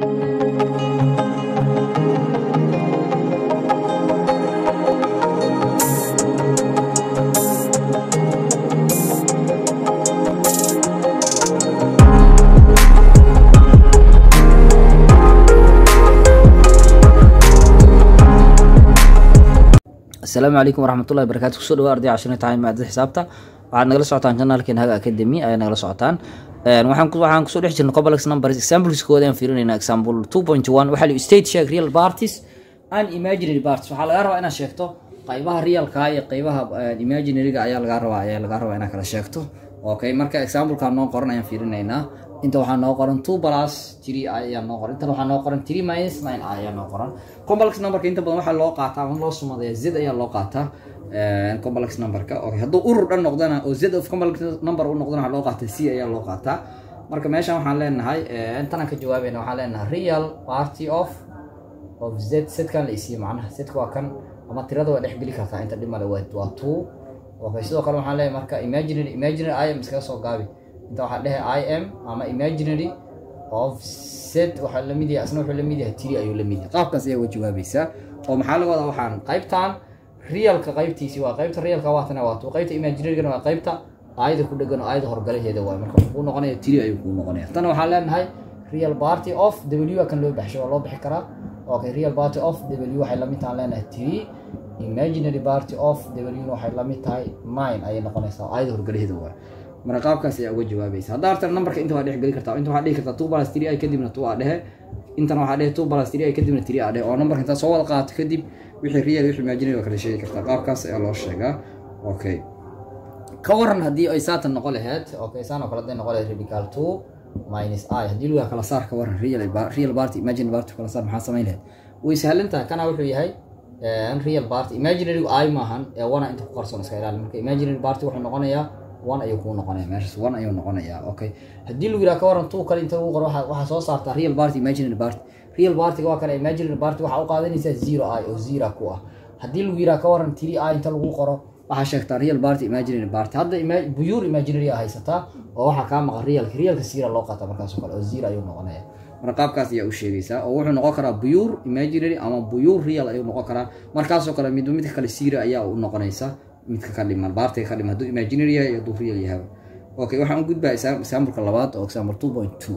asalaamu calaykum waraxmatullahi barakatu kusoo dhawa arday cashirna tahay maadada xisaabta waxaad nagala socotaan janaalkeen haga academy ayaa nagala socotaan waxaan ku- waxaan kusoo dhex jirnay complex numbers examples kooda aan fiirinayna example two point one waxaa la state sheeg real parties and imaginary parties waxaa lagaa rabaa inaad sheegto qaybaha realka iyo qaybaha eh, imaginaryga ayaa lagaa rabaa ayaa lagaa rabaa inaad kala sheegto okay marka examplekan noo qoran ayaan fiirinaynaa inta waxaa noo qoran two plus three i ayaa noo qoran intan waxaa noo qoran three minus nine i ayaa noo qoran complex numberka inta badan waxaa loo qaataa ama loo sumadaya z ayaa loo qaataa eh, complex numberka okay hadduu urur dhan noqdana oo z of complex number u noqdana waxaa loo qaataa c ayaa loo qaataa marka meeshan waxaan leenahay eh, intanaan ka jawaabayna waxaan leenahay real party of of z setkan la isiiye macnaha setka waa kan ama tirada waa dhex geli kartaa inta dhimale waa waa two okay sidoo kale waxaan leeyahay marka imaginary imaginary i am iskaga soo gaabi inta waxaa dhehe i am ama imaginary of set waxaa lamid yahay asna wuxuu lamid yahay tiri ayuu lamid yahay qaabkaas ayaa uga jawaabaysaa oo maxaa laga wadaa waxaan qaybtan realka qaybtiisi waa qaybta realka waatana waa two qaybta imaginarygana waa qaybta aayada ku dhegan oo aayada horgalaheeda waay marka wuxuu kuu noqonaya tiri ayuu kuu noqonaya tana waxaan leenahay real party of w kan loo baxshay waa loo bixi karaa okay real party of w waxay lamid tahay leenahay tiri imaginary party of w waxay lamid tahay mine ayay noqonaysaa oo aayada horgalaheeda waay marka qaabkaas ayaa uga jawaabaysa haddaa harta numberka inta waa dhex geli kartaa inta waxaa dhihi kartaa two plus three i kadibna two aa dhehe intana waxaa dhehe two plus three i kadibna three aa dhehe oo numberka intaa soo wada qaato kadib wixii real wixii imaginary waa kala sheegi kartaa qaabkaas ayaa loo sheegaa okay ka waran haddii ay saatan noqon lahayd okay saan oo kale hadday noqon lahayd radical two minus i haddii lugaa kala saar ka waran real real party imaginary party kala saar maxaa samayn lahayd way sahlan tahay kana wuxuu yahay eh, real party imaginary i maahan ee wana inta ku qarsoon iska ilaali marka imaginary party wuxuu noqonayaa one ayuu kuu noqonaya meeshaas one ayuu noqonayaa okay haddii lagu yidhaha ka waran two kale inta lagu qoro waxaa waxaa soo saartaa real party imaginary party real partyga waa kale imaginary party waxaa u qaadanaysaa zero i oo zero ku ah haddii lagu yidhaha ka waran three i inta lagu qoro waxaa sheegtaa real party imaginary party hadda ima- buyuur imaginary a haysataa oo waxaa kaa maqan realka realka zero loo qaata markaas oo kale oo zero ayuu noqonaya marka qaabkaas ayaa u sheegaysaa oo wuxuu noqon karaa buyuur imaginary ama buyuur real ayuu noqon karaa markaasoo kale midba midka kale zero ayaa u noqonaysa midka ka dhiman baartiga ka dhiman hadduu imaginary yahay iyo hadduu real yahay okay waxaan u gudbaa exampleka labaad oo example two point two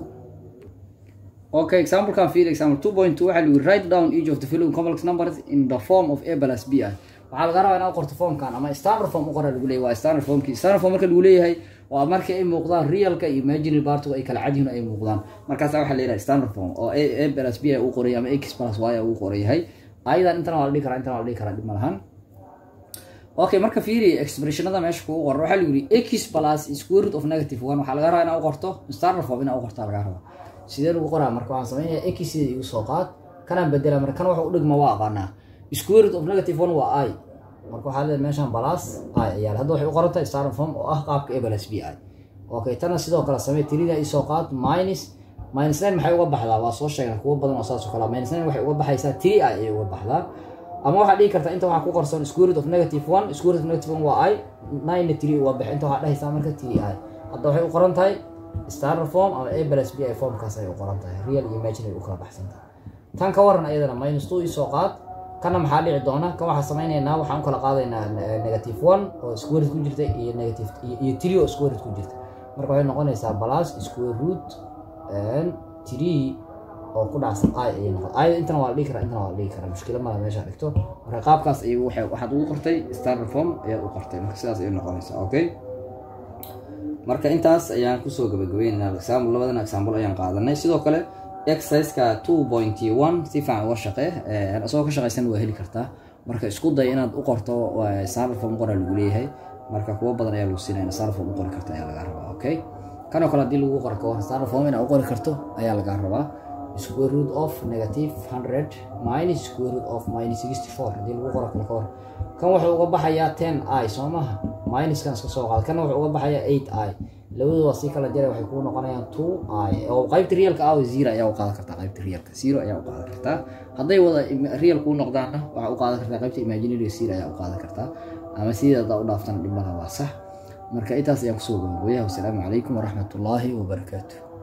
Okay, example kan fiir example 2.2 waxaa lagu write down each of the following complex numbers in the form of a plus b i waxaa laga rabaa inaad qorto formkan ama standard form u qora lagu leeyahay waa standard formkii standard form marka lagu leeyahay waa marka ay muuqdaan realka iyo imaginary partigu ay kala cad yihiin oo ay muuqdaan markaasa waxaa leeyahay standard form oo a a plus b i uu qoray ama x plus y uu qoran yahay ayadan intana waa la dhihi karaa intana waa la dhihi karaa dhib ma lahan okay marka fiiri expressionada meesha kugu qoran waxaa lagu yidhi x plus square root of negative one waxaa laga rabaa inaad u qorto standard form inaad u qortaa laga rabaa sidee lagu qoraa marka waxaan samaynayaa x sida igu soo qaad kanaan bedela marka kan waxa u dhigma waa aqaanaa square root of negative one waa i marka waxaa leedahay meeshan plus i ayaa hadda waxay u qoran tahay standard form oo ah qaabka a plus b i okay tana sidoo kale samee tirida isoo qaad minus minus nine maxay uga baxdaa waa soo sheegnay kuwo badan oo saas oo kale ah. minus nine waxay uga baxaysaa three i ayay uga baxdaa ama waxaa dhihi kartaa inta waxaa ku qorsan square root of negative one square root of negative one waa i nine three uga bax inta waxaa dhehaysaa marka three i hadda waxay u qoran tahay standard form ama a plus b i formkaas ayay u qoran tahay real iyo imaginary u kala baxsan tahay tan ka waran ayadana minus two isoo qaad kana maxaa dhici doona kan waxaa samaynaynaa waxaan u kala qaadaynaa eh, negative one oo square root ku jirta iyo negative iyo- iyo three oo square root ku jirta marka waxay noqonaysaa plus square root and three oo ku dhacsan i ayay noqon ayada intana waa la dhihi karaa intana waa la dhihi karaa mushkila mala meesha dhigto marka qaabkaas ayay waxay waxaad ugu qortay standard form ayaad u qortay marka sidaas ayay noqonaysaa okay marka intaas ayaan kusoo gabagabeynaa example labadan example ayaan qaadanay sidoo kale exerciseka two point one si fiican uga shaqee eh, isagoo ka shaqaysan waa heli kartaa marka isku day inaad u qorto eh, standard form qora lagu leeyahay marka kuwo badan ayaa lagu siinaya standard form u qori karta ayaa laga rabaa okay kanoo kale haddii lagu qoro kawan standard form inaad u qori karto ayaa laga rabaa square root of negative 100 minus square root of minus 64 haddii lagu qoro kale kawan kan wuxuu uga baxayaa 10 i soo maha minuskan iska soo qaad kana wuxuu uga baxayaa 8 i labadu waa si kala jara waxay kuu noqonayaan 2 i oo qaybta realka ah zero ayaa u qaadan kartaa qaybta realka zero ayaa u qaadan kartaa hadday wada im- real kuu noqdaanna waxaa u qaadan kartaa qaybta imaginary zero ayaa u qaadan kartaa ama sidii haddaa u dhaaftana dhib malaha waa sax marka intaas ayaan kusoo gabagabeeyaha wasalaamu calaykum waraxmatullaahi wabarakaatu